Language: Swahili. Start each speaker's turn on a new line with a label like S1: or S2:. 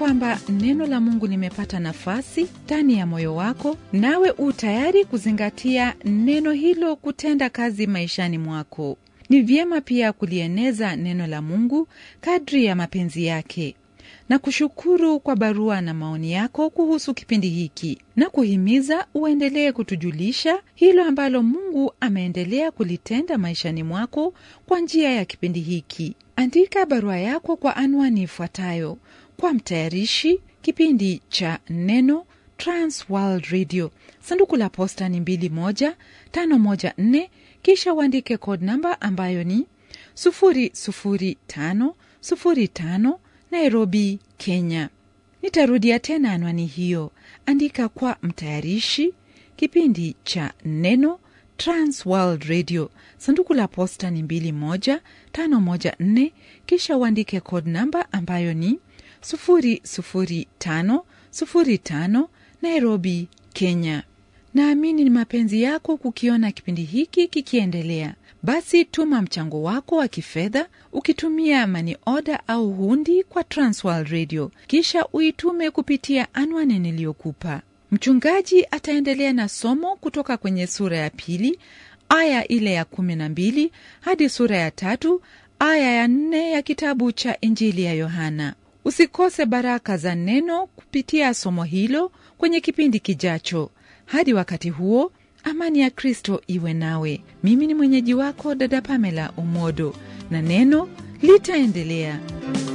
S1: kwamba neno la Mungu limepata nafasi ndani ya moyo wako, nawe u tayari kuzingatia neno hilo kutenda kazi maishani mwako. Ni vyema pia kulieneza neno la Mungu kadri ya mapenzi yake na kushukuru kwa barua na maoni yako kuhusu kipindi hiki na kuhimiza uendelee kutujulisha hilo ambalo Mungu ameendelea kulitenda maishani mwako kwa njia ya kipindi hiki. Andika barua yako kwa anwani ifuatayo: kwa mtayarishi kipindi cha Neno, Trans World Radio, sanduku la posta ni 21514, kisha uandike code namba ambayo ni 00505 Nairobi, Kenya. Nitarudia tena anwani hiyo. Andika kwa mtayarishi kipindi cha Neno, Trans World Radio, sanduku la posta ni 21514, kisha uandike code namba ambayo ni 00505 Nairobi, Kenya. Naamini ni mapenzi yako kukiona kipindi hiki kikiendelea. Basi tuma mchango wako wa kifedha ukitumia mani oda au hundi kwa Transworld Radio, kisha uitume kupitia anwani niliyokupa. Mchungaji ataendelea na somo kutoka kwenye sura ya pili aya ile ya kumi na mbili hadi sura ya tatu aya ya nne ya kitabu cha Injili ya Yohana. Usikose baraka za neno kupitia somo hilo kwenye kipindi kijacho. Hadi wakati huo, amani ya Kristo iwe nawe. Mimi ni mwenyeji wako dada Pamela Umodo, na neno litaendelea.